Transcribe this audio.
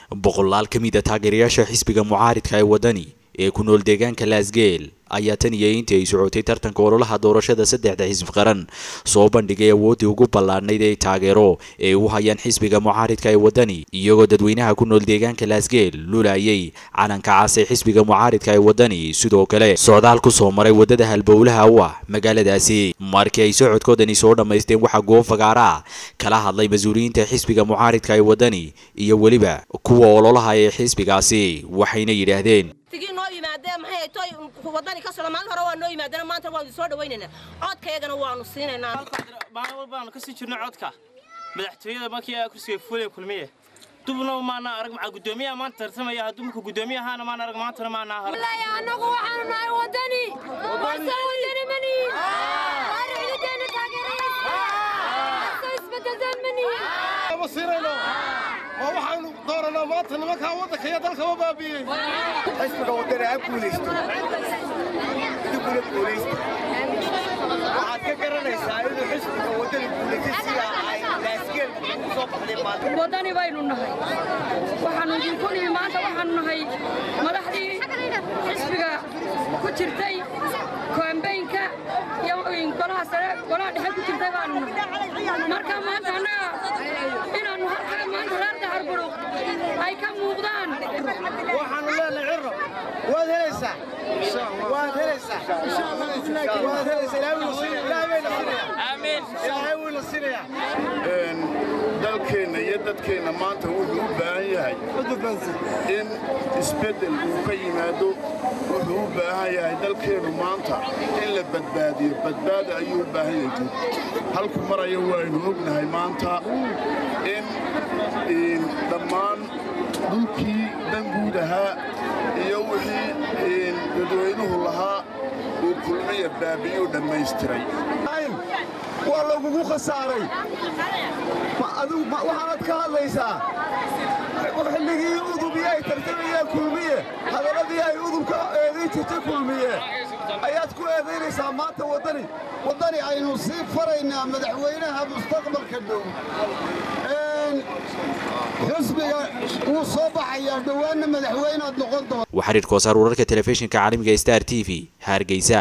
boqolaal ka mid a taageerayaasha xisbiga mucaaridka ee waddani ee ku nool deegaanka laasgeel ayaa tan iyo intii ay socotay tartanka ololaha doorashada saddexda xisb qaran soo bandhigay awooddii ugu ballaadhnayd ee taageero ee u hayaan xisbiga mucaaridka ee waddani iyagoo dadweynaha ku nool deegaanka laasgeel lulayay calanka cas ee xisbiga mucaaridka ee waddani sidoo kale socdaal ku soo maray waddada halbowlaha u ah magaaladaasi markii ay socodkoodani soo dhammaysteen waxaa goofagaara kala hadlay mas-uuliyiinta xisbiga mucaaridka ee waddani iyo weliba kuwa ololaha ee xisbigaasi waxayna yidhaahdeen tigii noo yimaadeen maxay toy wadani ka socda maalin hore waa noo yimaadeen maanta waanu soo dhawaynaynaa codkaygana waanu siinaynaa maalin walba aanu kasii jirno codka madaxtooyada markii aa kursiga fuulaya kulmiye dubna maana arag maxaa guddoomiyaha maanta tartamaya hadduu marka guddoomiye ahaana maana arag maantana maana har annagu waxaanu nahay wadani warsan wadani mani ciidadeena taageeraysa isbedeldan mani ma siinayno waa waxaanu dooranaa maanta nimankaa waddanka iyo dalkaba baabi'iyey xisbiga waddani ha guulaysto idinkuna guulaysta waxaad ka garanaysaa inuu xisbiga waddani guulaystay sidaa ay laasgeel u soo baxday maanta wadani baynu nahay waxaanu idinku nimi maanta waxaanu nahay madaxdii xisbiga ku jirtay koombeynka iyo golaha sare golaha dhexe ku jirtay baanu nahay marka maanta annaga inaannu halkaa maanta reer daharburuq ay ka muuqdaan waxaanu leenahay cirro waad helaysaa waad helaysaa waad helaysaa ilaahay wayna siinayaa ilaahay wayna siinayaa dalkeenna iyo dadkeenna maanta wuxuu u baahan yahay in isbeddel uu ka yimaado wuxuu u baahan yahay dalkeennu maanta in la badbaadiyo badbaada ayuu u baahan yahay guud halku maraya waynu ognahay maanta in dhammaan dhulkii danguud ahaa iyo wixii dadweynuhu lahaa uu kulmiya baabi'uu dhammaystiray waa lagugu khasaaray waxaanad ka hadlaysaa xilligii udubyo ay tartamayeen kulmiye hadaladii ay udubka eedayn jirtay kulmiye ayaad ku eedaynaysaa maanta waddani waddani aynu sii faraynaa madaxweynaha mustaqbalka dhow xisbiga wuu soo baxayaa dhowaanna madaxweynead noqon doonta waxaa xiriirka wasaar wararka telefishinka caalamiga star t v hargeysa